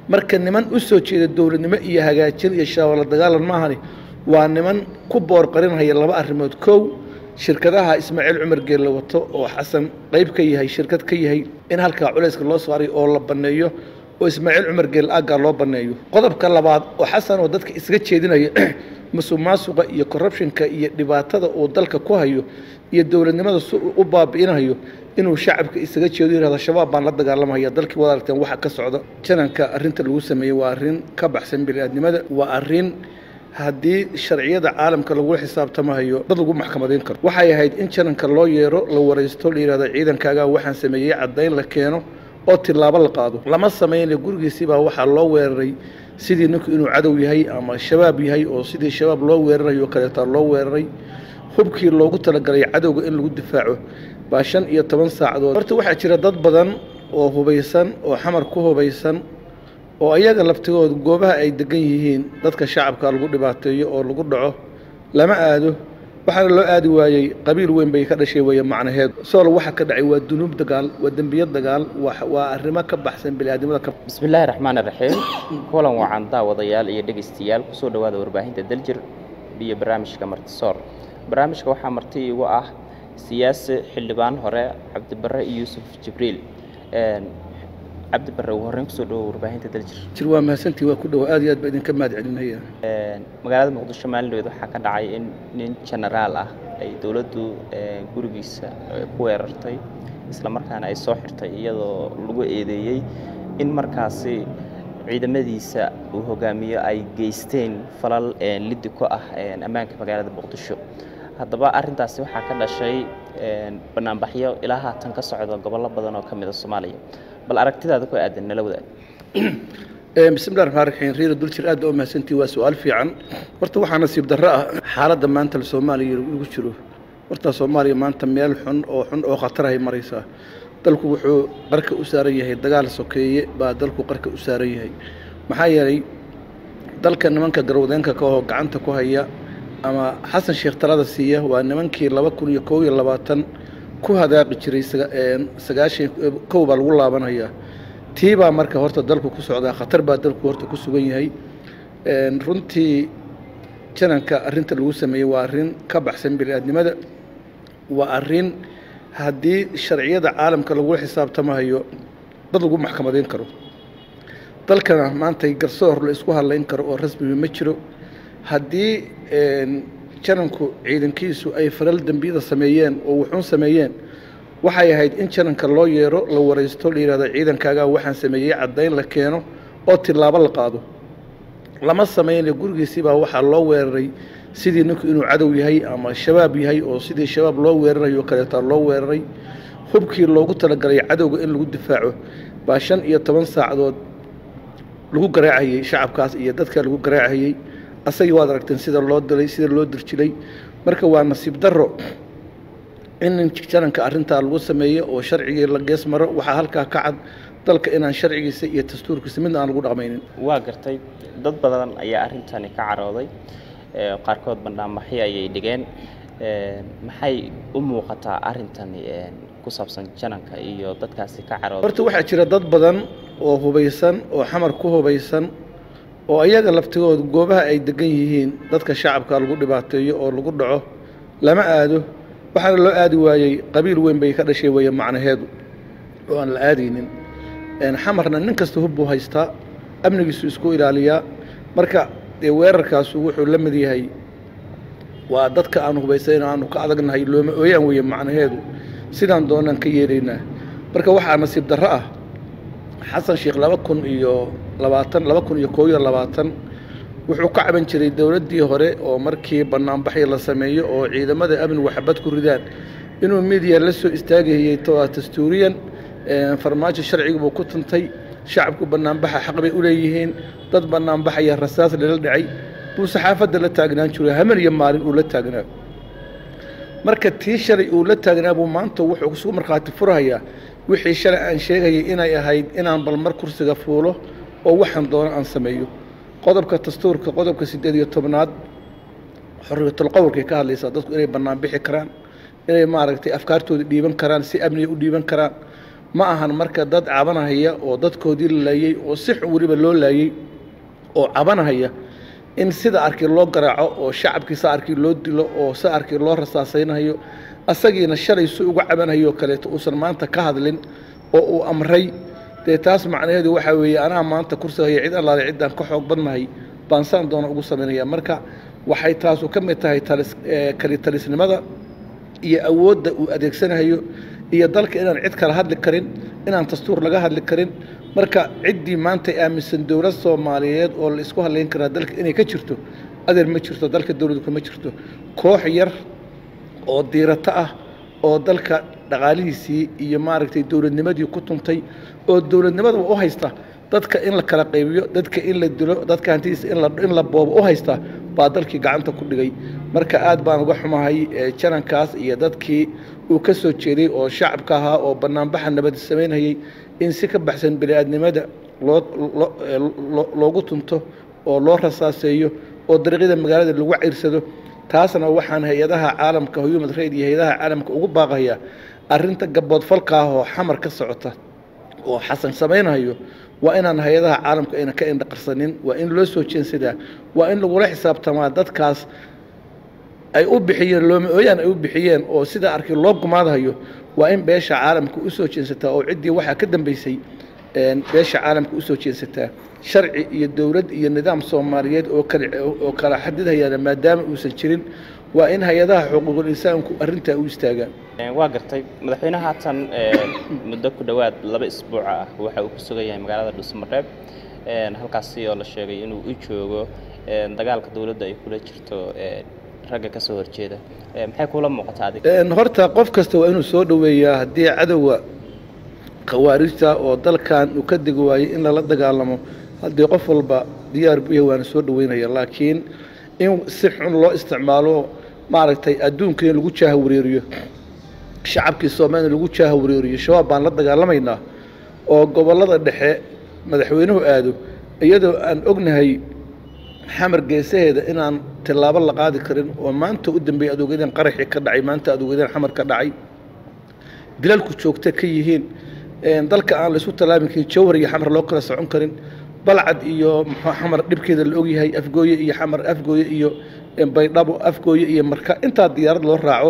marka niman u soo jeeda dowladnimo iyo hagaajin iyo shaawala dagaalan maahani waa niman ku boorqarinhaya laba arrimood kow shirkadaha ismaaciil cumar geelle wato oo xasan qayb ka yahay shirkad ka yahay in halkaa culayska loo saaray oo la banneeyo oo ismaaciil cumar geelle aaggaa loo banneeyo qodobka labaad oo xasan oo dadka isaga jeedinaya musuq maasuqa iyo corruptionka iyo dhibaatada uu dalka ku hayo iyo dowladnimada si uu u baabi'inayo inuu shacabka isaga jeedo yihahdo shabaab baan la dagaalamaya dalkii wada aragteen waxa ka socda jananka arrinta lagu sameeyey waa arrin ka baxsan bini'aadnimada waa arrin haddii sharciyada caalamka lagula xisaabtamahayo dad lagu maxkamadayn karo waxay ahayd in jananka loo yeero la waraysto la yihahdo ciidankaagaa waxaan sameeyey caddayn la keeno oo tilaabo la qaado lama sameynle gurigiisibaa waxaa loo weeraray sidii ninku inuu cadow yahay ama shabaab yahay oo sidii shabaab loo weerarayo o kaleetaa loo weeraray hubkii loogu talagalay cadowga in lagu difaaco baa shan iyo toban saacadood horta waxaa jira dad badan oo hubaysan oo xamar ku hubaysan oo ayaga laftigooda goobaha ay degan yihiin dadka shacabka lagu dhibaateeyo oo lagu dhaco lama aado waxaana loo aadi waayey qabiil weyn bay ka dhashay weeye macnaheedu sool waxa ka dhacay waa dunuub dagaal waa dembiyo dagaal waa arrimo ka baxsan biniaadnimada ka bismillaahi raxmaan raxiim kulan wacan daawadayaal iyo dhegaystayaal kusoo dhowaada warbaahinta daljir iyo barnaamijka martisoor barnaamijka waxaa marti igu ah siyaasi xildhibaan hore cabdibare yuusuf jibriil cabdibare ugu horreyn kusoo dhawo warbaahinta daljir jir waa mahadsantii waa ku dhowo aad iyo aad baa idinka mahad celinaya magaalada muqdisho maalindhood waxaa ka dhacay in nin genaraal ah ay dowladdu gurigiisa ku weerartay isla markaana ay soo xirtay iyadoo lagu eedeeyey in markaasi ciidamadiisa uu hogaamiyo ay geysteen falal liddi ku ah ammaanka magaalada muqdisho haddaba arrintaasi waxaa ka dhashay banaanbaxyo ilaa haatan ka socda gobollo badan oo ka mid a soomaaliya bal aragtidaada ku aadan nala wadaag bismillahi raxmaan raxiim riira duljir aad baa u mahadsantii waa su-aal fiican horta waxaa nasiib darro ah xaaladda maanta soomaaliya lagu jiro horta soomaaliya maanta meel xun oo xun oo khatarahay maraysaa dalku wuxuu qarka u saaran yahay dagaal sokeeye baa dalku qarka u saaran yahay maxaa yeelay dalka nimanka garwadeenka ka oo gacanta ku haya ama xasan sheekh talada siiya waa nimankii laba kun iyo kow iyo labaatan ku hadaaqi jiray sagaashan kow baa lagu laabanayaa tii baa marka horta dalku ku socdaa khatar baa dalku horta ku sugan yahay runtii jananka arrinta lagu sameeyey waa arrin ka baxsan bini'aadnimada waa arrin haddii sharciyada caalamka lagula xisaabtamahayo dad lagu maxkamadayn karo dalkana maanta garsoor la isku hadlayn karo oo rasmiga ma jiro haddii jananku ciidankiisu ay falal dembiyada sameeyeen oo wuxuun sameeyeen waxay ahayd in jananka loo yeero la waraysto la yihahdo ciidankaagaa waxaan sameeyey caddayn la keeno oo tilaabo la qaado lama sameynle gurigiisibaa waxaa loo weeraray sidii ninku inuu cadow yahay ama shabaab yahay oo sidii shabaab loo weerarayo o kaleetaa loo weeraray hubkii loogu talagalay cadowga in lagu difaaco baa shan iyo toban saacadood lagu garaacayey shacabkaas iyo dadka lagu garaacayey asagii waad aragteen sida loo dilay sida loo dirjilay marka waa nasiib darro in jananka arrintaa lagu sameeyo oo sharcigii la gees maro waxaa halkaa ka cad dalka inaan sharcigiisa iyo dastuurkiisa midna aan lagu dhaqmaynin waa gartay dad badan ayaa arrintani ka carooday qaarkood bandhaanbaxyo ayay dhigeen maxay u muuqataa arrintani ku saabsan jananka iyo dadkaasi ka carooday horta waxaa jira dad badan oo hubaysan oo xamar ku hubaysan oo ayaga laftigooda goobaha ay degan yihiin dadka shacabka lagu dhibaateeyo oo lagu dhaco lama aado waxaana loo aadi waayey qabiil weyn bay ka dhashay weeye macnaheedu oo aan la aadaynin xamarna nin kasta hub buu haystaa amnigiisu isku ilaaliyaa marka dee weerarkaasu wuxuu la mid yahay waa dadka aan hubaysayn aanu ka adagnahay looma ooyaan weeye macnaheedu sidaan doonaan ka yeelaynaa marka waxaa nasiib darro ah xasan sheekh laba kun iyo labaatan laba kun iyo koob iyo labaatan wuxuu ka caban jiray dowladdii hore oo markii banaanbaxyo la sameeyo oo ciidamada amni waxbad ku ridaan inuu midiya la soo istaagayey dastuuriyan farmaajo sharciga buu ku tuntay shacabku banaanbaxa xaq bay u leeyihiin dad banaanbaxaya rasaas lala dhacay buu saxaafadda la taagnaan jiray haman iyo maalin uu la taagnaa marka tii shalay uu la taagnaa buu maanta wuxuu isugu markhaati furhayaa wixii shalay aan sheegayay inay ahayd inaan balmar kursiga fuulo oo waxaan doono aan sameeyo qodobka dastuurka qodobka siddeed iyo tobnaad xorriyatul qowlkay ka hadlaysaa dadku inay bannaan bixi karaan inay maaragtay afkaartooda dhiiban karaan si amniga u dhiiban karaan ma ahan marka dad cabanahaya oo dadkoodii la laayey oo si xun weliba loo laayey oo cabanahaya in sida arkii loo garaaco oo shacabkii sa arkii loo dilo oo sa arkii loo rasaasaynayo asagiina shalay si uga cabanhayo kaleeto uusan maanta ka hadlin oo uu amray dee taas macnaheedu waxaa weeye anaa maanta kursigaya cid allaale ciddaan ka xoog badnahay baan saan doona ugu samaynaya marka waxay taasu ka mid tahay talis kali talisnimada iyo awoodda uu adeegsanayo iyo dalka inaan cid kala hadli karin inaan dastuur laga hadli karin marka ciddii maanta aaminsan dowlad soomaaliyeed oo la isku hadlayn karaa dalka inay ka jirto adeer ma jirto dalka dowladdu kama jirto koox yar oo diirato ah oo dalka dhaqaalihiisii iyo maaragtay dowladnimadii ku tuntay oo dowladnimadaba u haysta dadka in la kala qaybiyo dadka in la dilo dadka hantidiisa in la boobo u haysta baa dalkii gacanta ku dhigay marka aad baan uga xumahay janankaas iyo dadkii uu ka soo jeeday oo shacabka ahaa oo banaanbaxa nabad samaynayay in si ka baxsan bini-aadnimada loo loogu tunto oo loo rasaaseeyo oo dariiqyada magaalada lagu ciirsado taasna waxaan hay-adaha caalamka human raid iyo hay-adaha caalamka ugu baaqaya arrinta gaboodfalka ah oo xamar ka socota oo xasan samaynayo waa inaan hay-adaha caalamka ayna ka indhaqarsanin waa in loo soo jeensadaa waa in lagula xisaabtamaa dadkaas ay u bixiyeen looma ooyaan ay u bixiyeen oo sidaa arkay loo gumaadhayo waa in beesha caalamka u soo jeensataa oo ciddii waxaa ka dambeysay beesha caalamka u soo jeensataa sharci iyo dowlad iyo nidaam soomaaliyeed oo kala oo kala xadidhayaana maadaama uusan jirin waa in hay-adaha xuquuqul insaanku arrintaa u istaagaan waa gartay madaxweynaha haatan muddo ku dhowaad laba isbuuca ah waxa uu ku sugan yahay magaalada dhuusamareeb halkaasi oo la sheegay inuu u joogo dagaalka dowladda ay kula jirto ragga ka soo horjeeda maxay kula muuqataa adig horta qof kasta waa inuu soo dhoweeyaa haddii cadowga khawaarijta oo dalkan uu ka degi waayey in lala dagaalamo haddii qof walba diyaar bu yahay waana soo dhoweynaya laakiin in si xun loo isticmaalo maaragtay adduunka in lagu jaaha wareeriyo shacabkii soomaalina lagu jaaha wareeriyo shabaab baan la dagaalamaynaa oo gobollada dhexe madaxweynuhu aado iyadoo aan ognahay xamar geesaheeda inaan tillaabo la qaadi karin oo maanta u dambeeyey adoogyadan qaraxii ka dhacay maanta adoogyadan xamar ka dhacay dilalku joogta ka yihiin dalka aan la isu tallaabin karin jawhar iyo xamar loo kala socon karin balcad iyo muxuu xamar dhibkeeda la ogyahay afgooye iyo xamar afgooye iyo baydhabo afgooye iyo marka intaa diyaarad loo raaco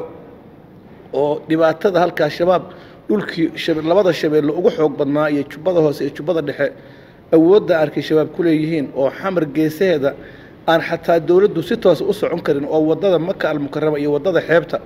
oo dhibaatada halkaa shabaab dhulkii labada shabeelle ugu xoog badnaa iyo jubbada hoose iyo jubbada dhexe awoodda arkay shabaab ku leeyihiin oo xamar geesaheeda aan xataa dowladdu si toosa u socon karin oo waddada maka almukarama iyo waddada xeebta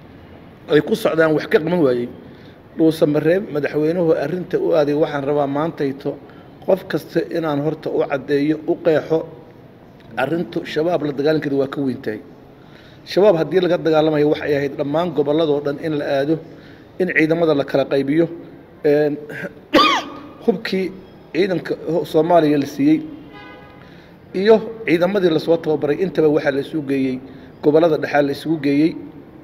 ay ku socdaan wax ka qaban waayey dhuusamareeb madaxweynuhu arrinta u aaday waxaan rabaa maantayto qof kasta inaan horta u caddeeyo u qeexo arrintu shabaab la dagaalankeeda waa ka weyntahay shabaab haddii laga dagaalamayo waxay ahayd dhammaan gobolladoo dhan in la aado in ciidamada la kala qaybiyo hubkii ciidanka soomaaliya la siiyey iyo ciidamadii lasoo tababaray intaba waxaa la isugu geeyey gobollada dhexaa la isugu geeyey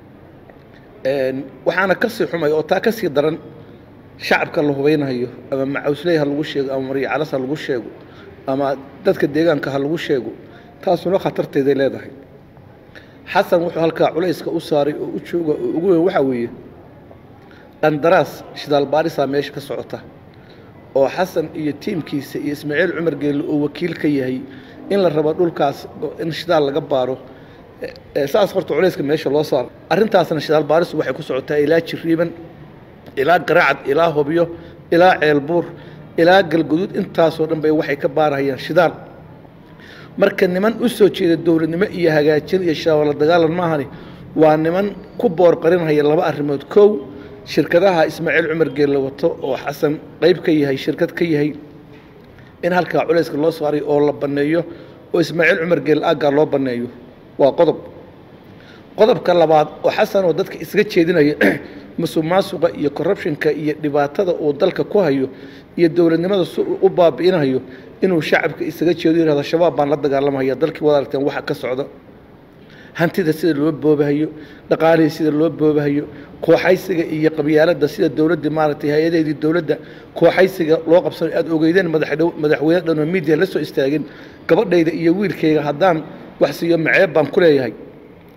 waxaana ka sii xumay oo taa ka sii daran shacabka la hubaynayo ama macawsley ha lagu sheego ama maryacalas ha lagu sheego ama dadka deegaanka ha lagu sheego taasuna khatarteeday leedahay xasan wuxuu halkaa culayska u saaray oo u jooga oo ugu weyn waxaa weeye qandaraas shidaal baarisaa meesha ka socota oo xasan iyo tiimkiisa iyo ismaaciil cumar geelle oo wakiil ka yahay in la rabo dhulkaas in shidaal laga baaro saas horta culayska meesha loo saaro arrintaasna shidaal baarisu waxay ku socotaa ilaa jiriiban ilaa garaacad ilaa hobyo ilaa ceelbuur ilaa galguduud intaasoo dhan bay waxay ka baarahayaan shidaal marka niman u soo jeeda dowladnimo iyo hagaajin iyo shaawala dagaalan maahani waa niman ku boorqarinhaya laba arrimood kow shirkadaha ismaaciil cumar geelle wato oo xasan qayb ka yahay shirkad ka yahay in halkaa culayska loo saaray oo la banneeyo oo ismaaciil cumar geelle aggaa loo banneeyo waa qodob qodobka labaad oo xasan oo dadka isaga jeedinaya musuq maasuqa iyo corruptionka iyo dhibaatada uu dalka ku hayo iyo dowladnimada si uu u baabi'inayo inuu shacabka isaga jeedo yihahdo shabaab baan la dagaalamaya dalkii wada aragteen waxa ka socda hantida sida loo boobahayo dhaqaalihii sida loo boobahayo kooxaysiga iyo qabyaaladda sida dowladdii maaragtay hay-adaheedii dowladda kooxaysiga loo qabsanayo aada ogeydeen madaxdhow madaxweyne dhan oo miidiya la soo istaagin gabadhayda iyo wiilkayga haddaan wax siiyo maceeb baan ku leeyahay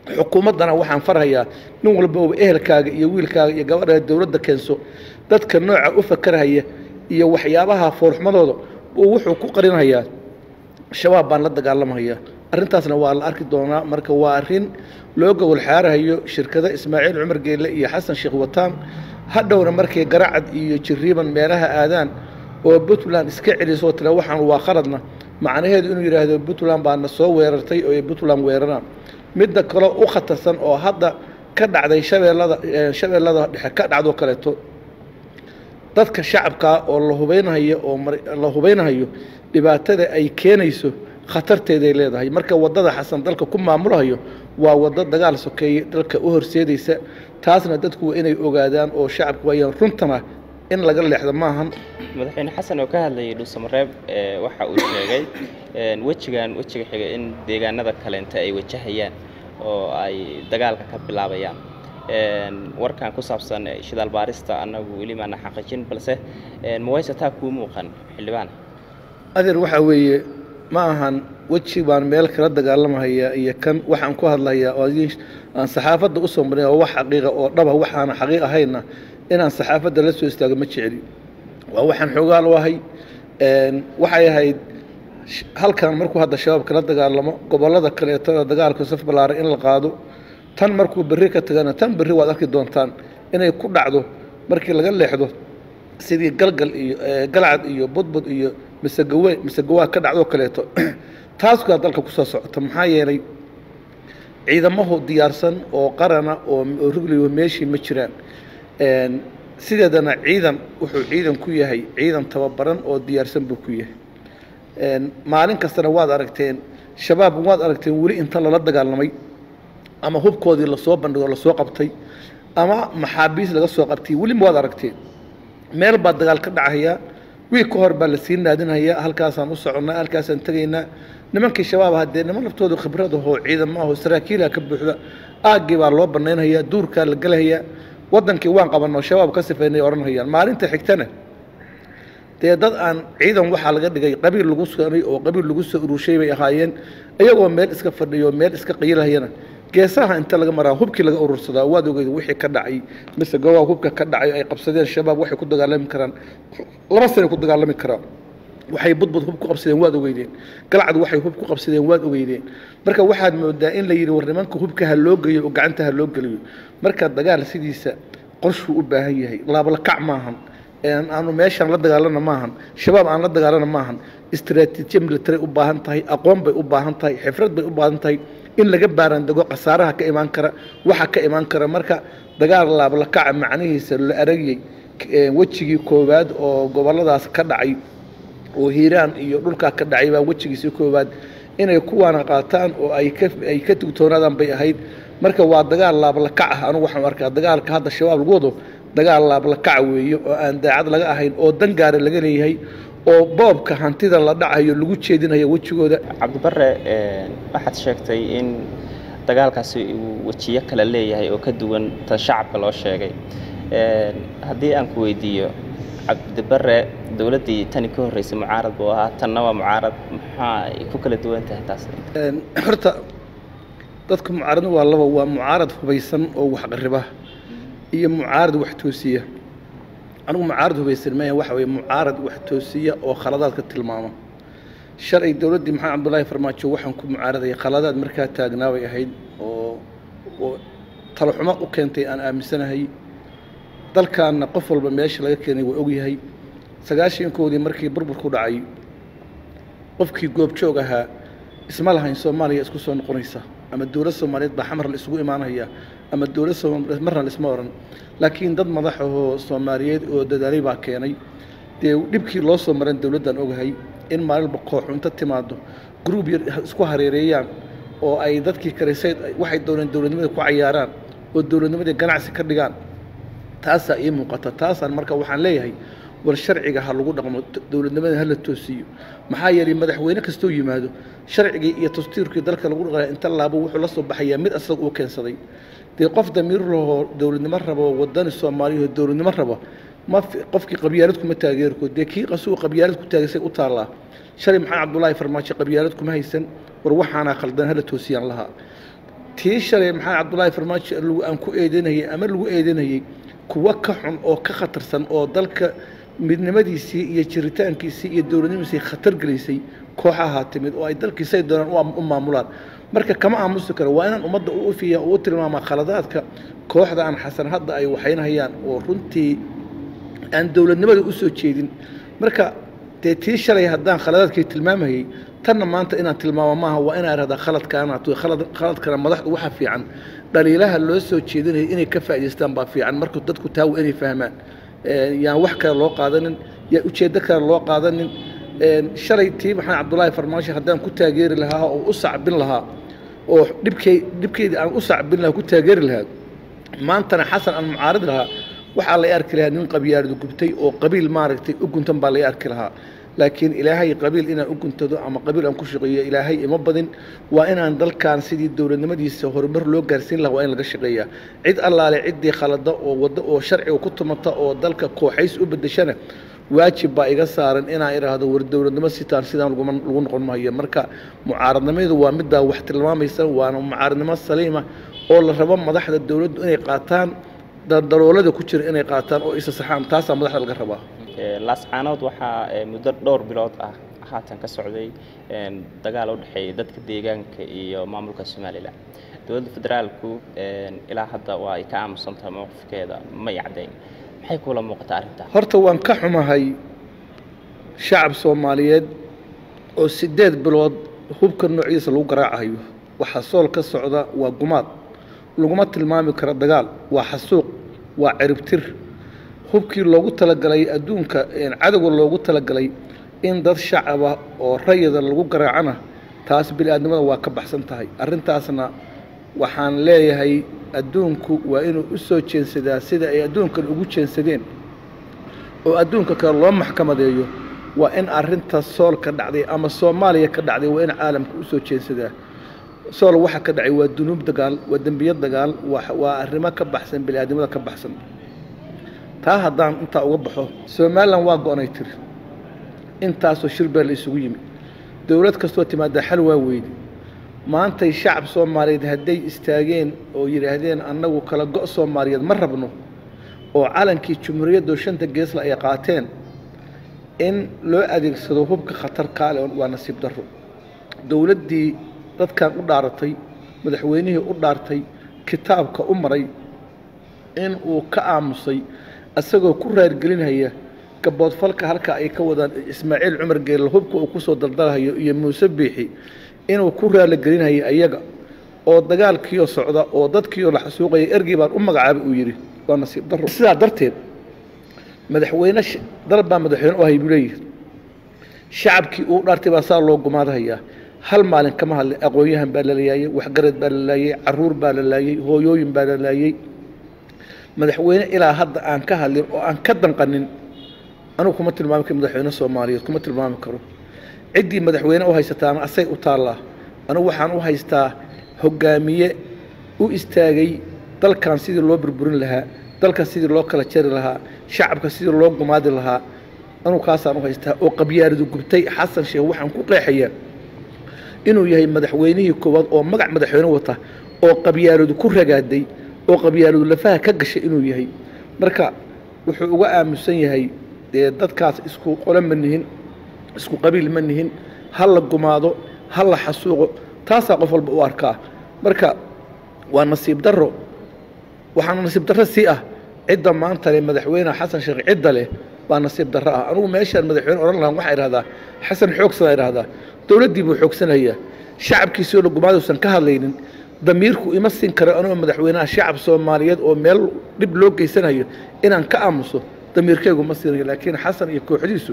xukuumaddana waxaan farhayaa nin walba oo ehelkaaga iyo wiilkaaga iyo gabadha dowladda keenso dadka nooca u fakarhaya iyo waxyaabaha foorxumadooda uu wuxuu ku qarinhayaa shabaab baan la dagaalamhayaa arrintaasna waa la arki doonaa marka waa arrin loo gobol xaarahayo shirkada ismaaciil cumar geelle iyo xasan sheekh wataan hadhowna markay garacad iyo jiriiban meelaha aadaan oo puntland iska celisoo tira waxaan waa khaladna macnaheedu inuu yidhaahdo puntland baana soo weerartay oo ay puntland weeraraan midda kaleo u khatarsan oo hadda ka dhacday shabeellada shabeellada dhexe ka dhacdo kaleeto dadka shacabkaa oo la hubaynahayo oo la hubaynahayo dhibaatada ay keenayso khatarteeday leedahay marka waddada xasan dalka ku maamulahayo waa waddo dagaal sokeeye dalka u horseedaysa taasna dadku waa inay ogaadaan oo shacabku waayaan runtana in laga leexdo maahan madaxweyne xasan oo ka hadlayay dhuusamareeb waxa uu sheegay wejigan wejiga xiga in deegaanada kaleenta ay wajahayaan oo ay dagaalka ka bilaabayaan warkan ku saabsan shidaal baarista annagu weli maana xaqiijin balse mawayse taa kuu muuqan xildhibaan adeer waxaa weeye ma ahan weji baan meel kala dagaalamahayaa iyo kan waxaan ku hadlayaa oo aan saxaafadda usoo marin oo wax xaqiiqa oo dhaba waxaana xaqiiq ahayna inaan saxaafadda la soo istaago ma jeceli waa waxaan xoogaal u ahay waxay ahayd halkan markuu hadda shabaab kala dagaalamo gobollada kaleetada dagaalka saf ballaaran in la qaado tan markuu berri ka tagana tan berri waad arki doontaan inay ku dhacdo markii laga leexdo sidii galgal iyo galcad iyo budbud iyo masegawe masegawaa ka dhacdoo kaleeto taaskaa dalka kusoo socota maxaa yeelay ciidamahu diyaarsan oo qarana oo rugliyo meeshii ma jiraan sideedana ciidan wuxuu ciidan ku yahay ciidan tababaran oo diyaarsan buu ku yahay maalin kastana waad aragteen shabaab waad aragteen weli inta lala dagaalamay ama hubkoodii lasoo bandhigo lasoo qabtay ama maxaabiis laga soo qabtay weliba waad aragteen meel baa dagaal ka dhacayaa wiig ka hor baa lasii naadinhayaa halkaasaan u soconnaa halkaasaan tegaynaa nimankii shabaab haddee niman laftooda khibrad ahoo ciidamo ahoo saraakiilaha ka buuxda aaggii baa loo bannaynayaa duurkaa la gelahayaa waddankii waan qabanoo shabaab ka sifaynay odhanhayaan maalinta xigtana dee dad aan ciidan waxaa laga dhigay qabiil lagu sanay oo qabiil lagu soo urushay bay ahaayeen iyagoo meel iska fadhiyo meel iska qayilahayana geesaha inta laga maraa hubkii laga urursadaa waad ogeyd wixii ka dhacay mise gobaa hubka ka dhacay ay qabsadeen shabaab waxay ku dagaalami karaan laba sanay ku dagaalami karaan waxay budbud hub ku qabsadeen waad ogeydeen galcad waxay hub ku qabsadeen waad ogeydeen marka waxaad moodaa in la yidhi war nimanka hubka ha loo geeyo oo gacanta ha loo geliyo marka dagaal sidiisa qorshuu u baahan yahay laablakac maahan aanu meeshaan la dagaalana maahan shabaab aan la dagaalana maahan istraatiijiya military u baahan tahay aqoon bay u baahan tahay xifrad bay u baahan tahay in laga baarandego khasaaraha ka imaan kara waxa ka imaan kara marka dagaal laablakaca macnihiisa la aragiyey wejigii koowaad oo gobolladaas ka dhacay oo hiiraan iyo dhulkaa ka dhacay baa wejigiisii koowaad inay kuwaana qaataan oo ay ka ay ka tugtoonaadaan bay ahayd marka waa dagaal laablakac ah anugu waxaan arkaa dagaalka hadda shabaab lagu wado dagaal laablakaca weeye oo aan daacad laga ahayn oo dan gaara laga leeyahay oo boobka hantida la dhacayo lagu jeedinayo wejigooda cabdibare waxaad sheegtay in dagaalkaasi uu wejiyo kale leeyahay oo ka duwan tan shacabka loo sheegay haddii aan ku weydiiyo cabdibare dowladdii tani ka horreysay mucaarad buu ahaa tanna waa mucaarad maxaa ay ku kala duwan tahay taas horta dadka mucaaradna waa laba waa mucaarad hubaysan oo waxqariba iyo mucaarad wax toosiya anigu mucaarad hubaysan maya waxa weye mucaarad wax toosiya oo khaladaadka tilmaama shalay dowladdii maxamed cabdullaahi farmaajo waxaan ku mucaaradaya khaladaad markaa taagnaa bay ahayd oo oo talaxumo u keentay aan aaminsanahay dalkaanna qof walba meesha laga keenay waa ogyahay sagaashankoodii markii burburku dhacay qofkii goobjoog ahaa isma lahayn soomaaliya isku soo noqonaysa ama dowlad soomaaliyeed baa xamar la isugu imaanaya ama dowlad soomaaliyeed marna laisma oran laakiin dad madax ahoo soomaaliyeed oo dadaalay baa keenay dee dhibkii loo soo maran dowladdan ogahay in maalinba kooxu inta timaado gruub yar isku hareereeyaan oo ay dadkii kalesayd waxay dooneen dowladnimada ku cayaaraan oo dowladnimadii ganacsi ka dhigaan taasaa ii muuqata taasaan marka waxaan leeyahay war sharciga ha lagu dhaqmo dowladnimada hala toosiyo maxaa yeelay madaxweyne kastoo yimaado sharcigii iyo dastuurkii dalka lagu dhaqaya inta laabo wuxuu la soo baxayaa mid asaga uu keensaday dee qof damiir lahoo dowladnimo rabo wadani soomaaliya oo dowladnimo rabo ma qofkii qabyaalad kuma taageerko dee kii qasuu qabyaalad ku taagisay u taallaa shalay maxamed cabdullaahi farmaajo qabyaalad kuma haysan war waxaanaa khaldan hala toosiyaan lahaa tii shalay maxaa cabdullaahi farmaajo aan ku eedanayay ama lagu eedanayey kuwo ka xun oo ka khatarsan oo dalka midnimadiisii iyo jiritaankiisii iyo dowladnimadiisii khatar gelisay kooxahaa timid oo ay dalkiisay doonaan u maamulaan marka kama aamusi karo waa inaan ummadda u ufiya oo u tilmaamaa khaladaadka kooxda aan xasan hadda ay waxaynhayaan oo runtii aan dowladnimada u soo jeedin marka dee tii shalay haddaan khaladaadkii tilmaamayay tanna maanta inaan tilmaamo maaha waa inaan ihahdaa khaladkaanaat khaladkana madaxdu waxa fiican dhaliilaha loo soo jeedinaya inay ka faa'idaystaan baa fiican marka dadku taa waa inay fahmaan yaan wax kale loo qaadanin yaan ujeeddo kale loo qaadanin shalay tii maxamed cabdullaahi farmaajo haddaan ku taageeri lahaa oo u sacbin lahaa oo dhibkey dhibkeydii aan u sacbin lahaa ku taageeri lahaa maantana xasan aan mucaarid lahaa waxaa la arki lahaa nin qabyaardu gubtay oo qabiil maaragtay u guntan baa la arki lahaa laakiin ilaahay qabiil inaan u guntado ama qabiil aan ku shaqeeyo ilaahay ima badin waa inaan dalkan sidii dowladnimadiisa horumar loo gaarsiin lahaa waa in laga shaqeeyaa cid allaale ciddii khalada oo waddo oo sharciga ku tumata oo dalka kooxays u bedeshana waajib baa iga saaran inaan idhaahdo war dowladnimo sitaan sidaan lagu noqon maayo marka mucaaradnimayadu waa middaa wax tilmaamaysa waana mucaaradnimo saliima oo la rabo madaxda dowladdu inay qaataan daldaloolada ku jira inay qaataan oo isa saxaan taasaa madaxda laga rabaa laascaanood waxaa muddo dhowr bilood ah haatan ka socday dagaal u dhexeeya dadka deegaanka iyo maamulka somalilan dowladda federaalku ilaa hadda waa ay ka aamusantahay mowqifkeeda may caddayn maxay kula muuqataa arrintaa horta waan ka xumahay shacab soomaaliyeed oo siddeed bilood hubka noociisa lagu garaacayo waxaa sool ka socda waa gumaad laguma tilmaami karo dagaal waa xasuuq waa ciribtir hubkii loogu talagalay adduunka cadowga loogu talagalay in dad shacaba oo rayida lagu garaacana taas bini-aadnimada waa ka baxsan tahay arrintaasna waxaan leeyahay adduunku waa inuu u soo jeensadaa sida ay adduunkan ugu jeensadeen oo adduunka kale loo maxkamadeeyo waa in arrinta sool ka dhacday ama soomaaliya ka dhacday waa in caalamka u soo jeensadaa sool waxa ka dhacay waa dunuub dagaal waa dembiyo dagaal waa arrimo ka baxsan bini-aadnimada ka baxsan taa haddaan intaa uga baxo somalilan waa go-nay tiri intaasoo shir baa la isugu yimi dowlad kastoo timaadaa xal waa weydi maantay shacab soomaaliyeed hadday istaageen oo yidhaahdeen annagu kala go' soomaaliyeed ma rabno oo calankii jumhuuriyaddo shanta geesla ay qaateen in loo adeegsado hubka khatar kaale waa nasiib darro dowladdii dadkan u dhaaratay madaxweynihii u dhaartay kitaabka u maray in uu ka aamusay isagoo ku raargelinhaya gaboodfalka halka ay ka wadaan ismaaciil cumar geelle hubka uu kusoo daldalhayo iyo muuse biixi inuu ku raaligelinhaya ayaga oo dagaalkiioo socda oo dadkiioo la xasuuqaya ergey baan u magacaabay uu yidhi waa nasiib darro sidaa darteed madaxweyne dal baa madaxweyne u ahay buu leeyihi shacabkii uu dhaartay baa saa loo gumaadhayaa hal maalin kama hadlin aqoon-yahan baa la laayey waxgarad baa la laayey caruur baa la laayey hooyooyin baa la laayey madaxweyne ilaa hadda aan ka hadlin oo aan ka danqanin anugu kuma tilmaami karo madaxweyne soomaaliyeed kuma tilmaami karo ciddii madaxweyne u haysataana asay u taallaa anugu waxaan u haystaa hoggaamiye u istaagay dalkan sidii loo burburin lahaa dalkan sidii loo kala jari lahaa shacabka sidii loo gumaadi lahaa anugu kaasaan u haystaa oo qabyaaridu gubtay xasan sheekh waxaan ku qeexayaa inuu yahay madaxweynihii koowaad oo magac madaxweyne wata oo qabyaaridu ku ragaaday oo qabyaalidu lafaha ka gashay inuu yahay marka wuxuu uga aamusan yahay dee dadkaas isku qole ma nihin isku qabiil ma nihin ha la gumaado ha la xasuuqo taasaa qof walba u arkaa marka waa nasiib darro waxaana nasiib darro sii ah cidda maanta leh madaxweyne xasan sheekh cidda leh baa nasiib darro ah anugu meeshaan madaxweyne odhan lahaan waxaa idhahdaa xasan xoogsanaa idhahdaa dowladdii buu xoogsanayaa shacabkiisoo la gumaaduusan ka hadlaynin damiirku ima siin karo anigoo madaxweynaha shacab soomaaliyeed oo meel dhib loo geysanayo inaan ka aamuso damiirkeygu ma siinayo laakiin xasan iyo kooxdiisu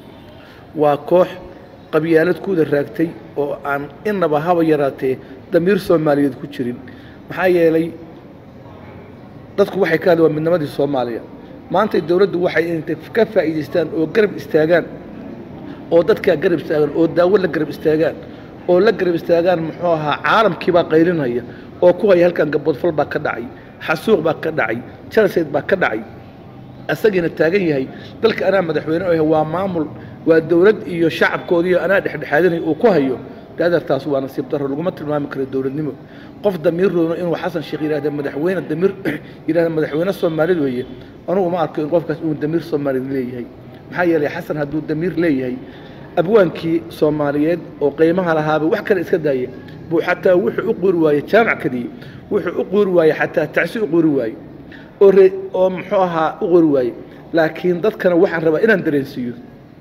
waa koox qabyaalad kuwada raagtay oo aan inaba haba yaraatee damiir soomaaliyeed ku jirin maxaa yeelay dadku waxay ka hadli waa midnimadii soomaaliya maanta dowladdu waxay intay ka faa'iidaystaan oo garab istaagaan oo dadkaa garab istaagaan oo daawo la garab istaagaan oo la garab istaagaan muxuu ahaa caalamkiibaa qaylinaya oo ku haya halkan gaboodfal baa ka dhacay xasuuq baa ka dhacay jalaseed baa ka dhacay asagiina taagan yahay dalka anaa madaxweyne oo waa maamul waa dowlad iyo shacabkoodiiyo anaa dhexdhexaadanay uu ku hayo daadartaas waa nasiib daro laguma tilmaami karo dowladnimo qof damiir roono inuu xasan sheekh yidhahda madaxweyne damiir yidhahda madaxweyne soomaalid weeye anugu ma arko in qofkaas uu damiir soomaalid leeyahay maxaa yeelay xasan hadduu damiir leeyahay abwaankii soomaaliyeed oo qiimaha lahaaba wax kale iska daaya buu xataa wuxuu u qori waaye jaamac kadiye wuxuu u qori waaye xataa tacsi u qori waaye oo re oo muxuu ahaa u qori waaye laakiin dadkana waxaan rabaa inaan dareensiiyo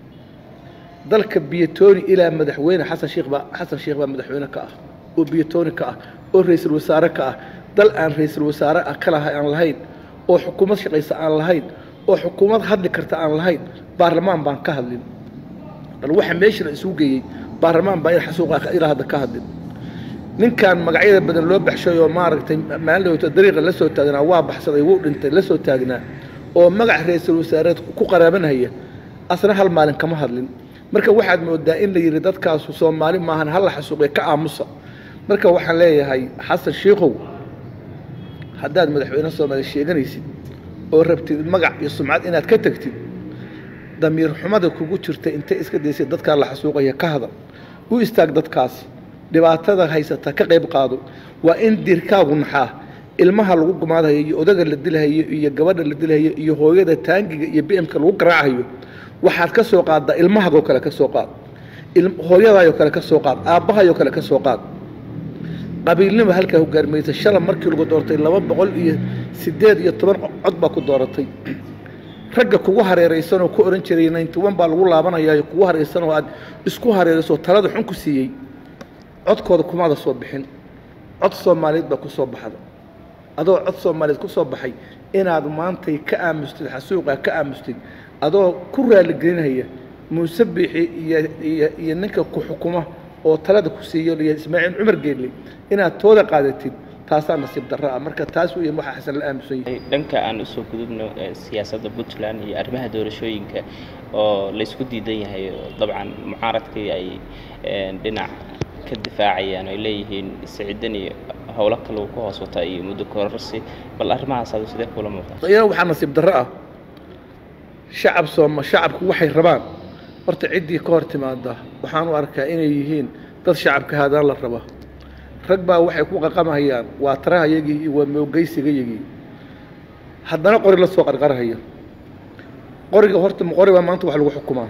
dalka biyotoni ilaa madaxweyne xasan sheekh baa xasan sheekh baa madaxweyne ka ah oo biyotoni ka ah oo ra-iisul wasaare ka ah dal aan ra-iisul wasaare ah ka laha aan lahayn oo xukuumad shaqaysa aan lahayn oo xukuumad hadli karta aan lahayn baarlamaan baan ka hadlin bal waxa meeshana isugu geeyey baarlamaan baa in xasuuqa ilaa hadda ka hadlin ninkan magacyada badan loo baxshay oo maaragtay maalin dhawto dariiqa la soo taagnaa waa baxsaday wuu dhintay la soo taagnaa oo magac ra-iisul wasaareed ku qaraabanhaya asna hal maalin kama hadlin marka waxaad moodaa in la yidhi dadkaasu soomaali maahan hal la xasuuqay ka aamusa marka waxaan leeyahay xasan shiikow haddaad madaxweyne soomaaliya sheeganaysid oo rabtid magac iyo sumcad inaad ka tegtid damiir xumada kugu jirta intay iska daysay dadkaa la xasuuqaya ka hadal u istaag dadkaas dhibaatada haysata ka qayb qaado waa in dirkaagu naxaa ilmaha lagu gumaadhayo iyo odaga la dilhayo iyo gabadha la dilhayo iyo hooyada taangiga iyo bimka lagu garaacayo waxaad ka soo qaaddaa ilmahagoo kale ka soo qaad hooyadaayoo kale ka soo qaad aabbahayoo kale ka soo qaad qabiilnimo halkaa hogaarmaysa shala markii lagu doortay laba boqol iyo siddeed iyo toban cod baa ku dooratay ragga kugu hareeraysanoo ku ohan jiray ninety one baa lagu laabanayaayo kugu hareeraysanoo aad isku hareerayso talada xun ku siiyey codkooda kumaada soo bixin cod soomaaliyeed baa ku soo baxda adoo cod soomaaliyeed ku soo baxay inaad maantay ka aamustid xasuuqa ka aamustid adoo ku raaligelinaya muuse biixi iyo iyo iyo ninka ku xukuma oo talada ku siiyo iyo ismaaciil cumar geelle inaad tooda qaadatid taasaa nasiib darro ah marka taas weeye waxaa xasan la aamusan yahay dhanka aan usoo gudubno siyaasadda puntland iyo arrimaha doorashooyinka oo laysku diidan yahay oo dabcan mucaaradkii ay dhinac ka difaacayaan ay leeyihiin sicidan iyo howlo kale uu ka hoos wata iyo muddo kororsi bal arrimahaas adu sidee kula muuqata iyana waxaa nasiib darro ah shacab sooma shacabku waxay rabaan horta ciddii ka hor timaada waxaan u arkaa inay yihiin dad shacabka haadaan la raba rag baa waxay ku qaqamahayaan waa tarahayagii iyo waa moogeysigayagii haddana qori la soo qarqarhaya qoriga horta qori baa maanta wax lagu xukumaa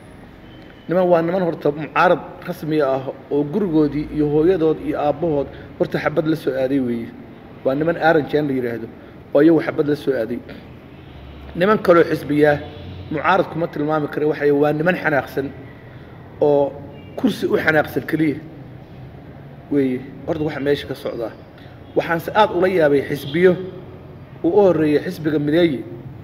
niman waa niman horta mucaarad rasmiga ah oo gurigoodii iyo hooyadood iyo aabbahood horta xabad la soo aaday weeye waa niman aaranjeen la yidhaahdo oo iyagu xabad la soo aaday niman kaloo xisbiyaa mucaarad kuma tilmaami kara waxay waa niman xanaaqsan oo kursi u xanaaqsan keliya weeye horta waxa meesha ka socdaa waxaanse aada ula yaabay xisbiyo uu u horreeyey xisbiga mideeye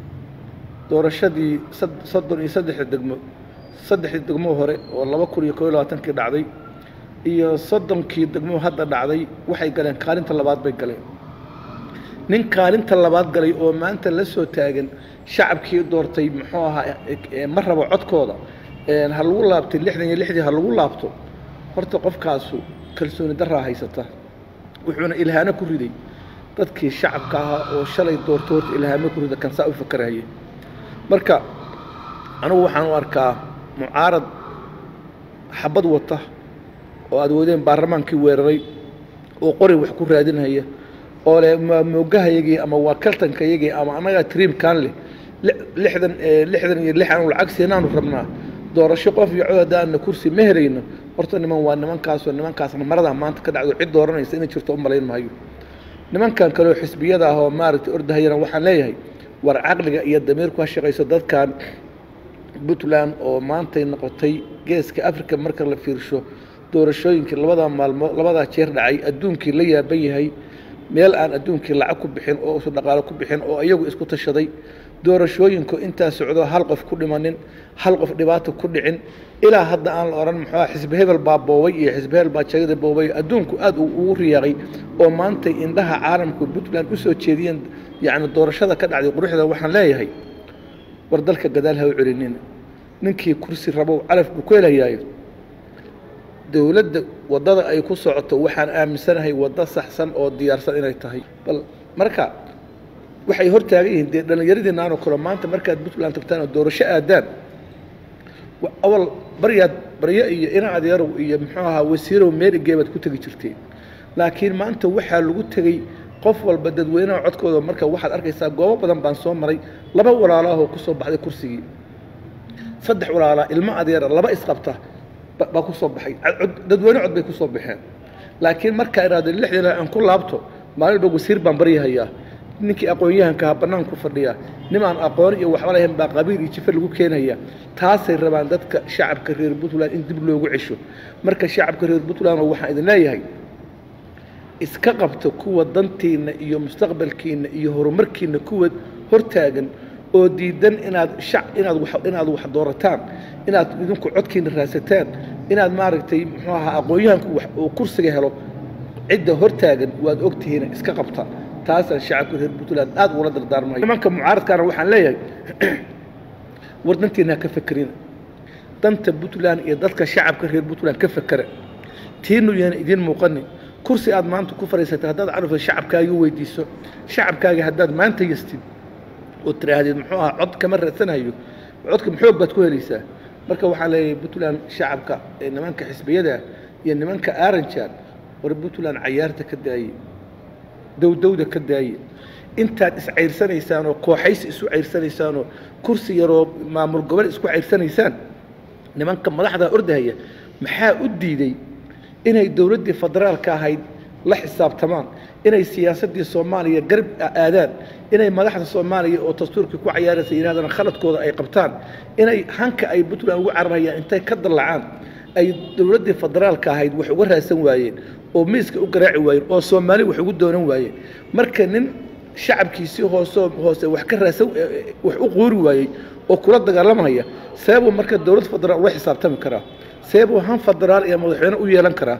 doorashadii soddon iyo saddexda degmo saddexdii degmo hore oo laba kun iyo koo iyo labaatankii dhacday iyo soddonkii degmo hadda dhacday waxay galeen kaalinta labaad bay galeen nin kaalinta labaad galay oo maanta la soo taagan shacabkii doortay muxuu ahaa ma rabo codkooda ha lagu laabtay lixdan iyo lixdii ha lagu laabto horta qofkaasu kalsooni daraa haysata wuxuuna ilhaano ku riday dadkii shacabka ahaa oo shalay doorto horta ilhaamo ku rida kansaa u fakaraya marka anugu waxaan u arkaa mucaarad xabad wata oo aad wadeen baarlamaankii weeraray oo qori wax ku raadinhaya oo le waa moogahayagii ama waa kaltankayagii ama annagaa triimkan leh lixdan lixdan iyo lix aanu lacag siinaanu rabnaa doorasho qof iyo cod haddaana kursi ma helayno horta niman waa nimankaasoo nimankaasna maradaa maanta ka dhacdo cid dooranaysa inay jirto u malayn maayo nimankan kaleoo xisbiyada ah oo maaragtay ordahayana waxaan leeyahay war caqliga iyo damiirku ha shaqayso dadkan puntland oo maantay noqotay geeska africa marka la fiirsho doorashooyinkii labadaa maalmood labadaa jeer dhacay adduunkii la yaaban yahay meel aan adduunkii lacag ku bixin oo usu dhaqaalo ku bixin oo iyagu isku tashaday doorashooyinku intaa socdo hal qof ku dhimanin hal qof dhibaato ku dhicin ilaa hadda aan la odhan muxuu xisbi hebel baa boobay iyo xisbi hebel baa jagada boobay adduunku aada ugu riyaaqay oo maantay indhaha caalamku puntland usoo jeediyeen yacni doorashada ka dhacday quruxda waxaan leeyahay war dalka gadaal ha u celinin ninkii kursi rabow calaf buu ku helayaayo dowladda waddada ay ku socoto waxaan aaminsanahay waddo saxsan oo diyaarsan inay tahay bal marka waxay hor taagan yihiin dee dhallinyaradiinaanoo kale maanta markaad puntland tagtaan oo doorasho aadaan awal baryaad baryo iyo ina adeerow iyo muxuu ahaa wasiirow meerigee baad ku tegi jirteen laakiin maanta waxaa lagu tegey qof walba dadweynaha codkooda marka waxaad arkaysaa goobo badan baan soo maray laba walaalaahoo ku soo baxday kursigii saddex walaalaa ilmo adeera laba isqabta baa ku soo baxay dadweyne cod bay ku soo baxeen laakiin markaa idhaahdo lixdii aan ku laabto maalin dhow wasiir baan baryahayaa ninkii aqoon-yahankaha bannaanku fadhiya nimaan aqoon iyo waxba lahayn baa qabiil iyo jife lagu keenaya taasay rabaan dadka shacabka reer puntland in dib loogu cesho marka shacabka reer puntland waxaan idin leeyahay iska qabta kuwa dantiinna iyo mustaqbalkiinna iyo horumarkiinna kuwa hortaagan oo diidan inaad shac inaad wax inaad wax doorataan inaad idinku codkiina raadsataan inaad maaragtay muxuu ahaa aqoon-yahanku wax uu kursiga helo cidda hortaagan waad ogtihiin iska qabta taasaan shacabka reer puntland aad ula dardaarmayo nimanka mucaaradkaana waxaan leeyahay war dantiina ha ka fekerina danta puntland iyo dadka shacabka reer puntland ka fekera tiinu yaana idiin muuqanin kursi aad maanta ku fadhiisatay haddaad carufta shacabkaagii weydiiso shacabkaagii haddaad maanta yastid oo tiraahdeen muxuu ahaa cod kama raadsanayo codka maxoog baad ku helaysaa marka waxaan leeyahay puntland shacabka ee nimanka xisbiyada iyo nimanka aranjan war puntland cayaarta ka daaye dowdowda ka daaye intaad iscayrsanaysaan oo kooxaysi isu cayrsanaysaan oo kursi yaroo maamul gobol isku cayrsanaysaan nimanka madaxda ordahaya maxaa u diiday inay dowladdii federaalka ahayd la xisaabtamaan inay siyaasaddii soomaaliya garab aadaan inay madaxda soomaaliya oo dastuurkii ku cayaaraysa yidhahdaan khaladkooda ay qabtaan inay hanka ay puntland ugu cararayaan intay ka dallacaan ay dowladdii federaalka ahayd wax uga raadsan waayeen oo miiska u garaaci waayeen oo soomaali wax ugu doonan waayeen marka nin shacabkiisii hoosoo hoose wax ka raadsan wax u quuri waayey oo kula dagaalamaya seebuu marka dowlad federaal ula xisaabtami karaa seebuu han federaal iyo madaxweyne u yeelan karaa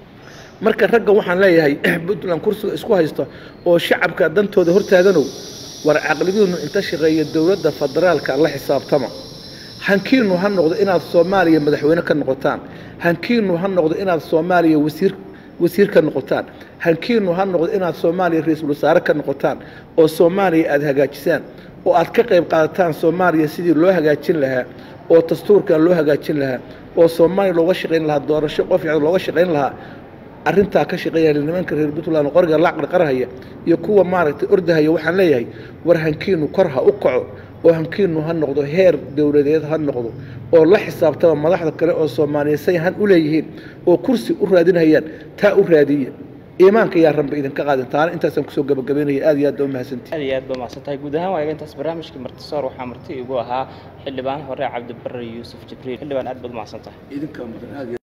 marka ragga waxaan leeyahay puntland kursiga isku haysta oo shacabka dantooda hortaaganow war caqligiinu inta shaqeeya dowladda federaalka la xisaabtama hankiinu ha noqdo inaad soomaaliya madaxweyne ka noqotaan hankiinu ha noqdo inaad soomaaliya wasiir wasiir ka noqotaan hankiinu ha noqdo inaad soomaaliya ra-iisul wasaare ka noqotaan oo soomaaliya aada hagaajisaan oo aad ka qayb qaadataan soomaaliya sidii loo hagaajin lahaa oo dastuurkan loo hagaajin lahaa oo soomaaliya looga shaqayn lahaa doorasho qof fiican looga shaqayn lahaa arrintaa ka shaqeeya nimanka reer puntland qoriga la qarqarhaya iyo kuwa maaragtay ordahaya waxaan leeyahay war hankiinu kor ha u kaco oo hankiinu ha noqdo heer dowladeed ha noqdo oo la xisaabtama madaxda kale oo soomaaliya say han u leeyihiin oo kursi u raadinayaan taa u raadiya iimaanka yaa ranba idinka qaadin taana intaasaan kusoo gabagabaynaya aad iyo aad baa umahadsantihi aad iyo aad ba mahadsantahay guud ahaan waaga intaas barnaamijkii martisoor waxaa marti igu ahaa xildhibaan hore cabdibare yuusuf jibriil xildhibaan aad baad umahadsantahay idinkaa mudan aad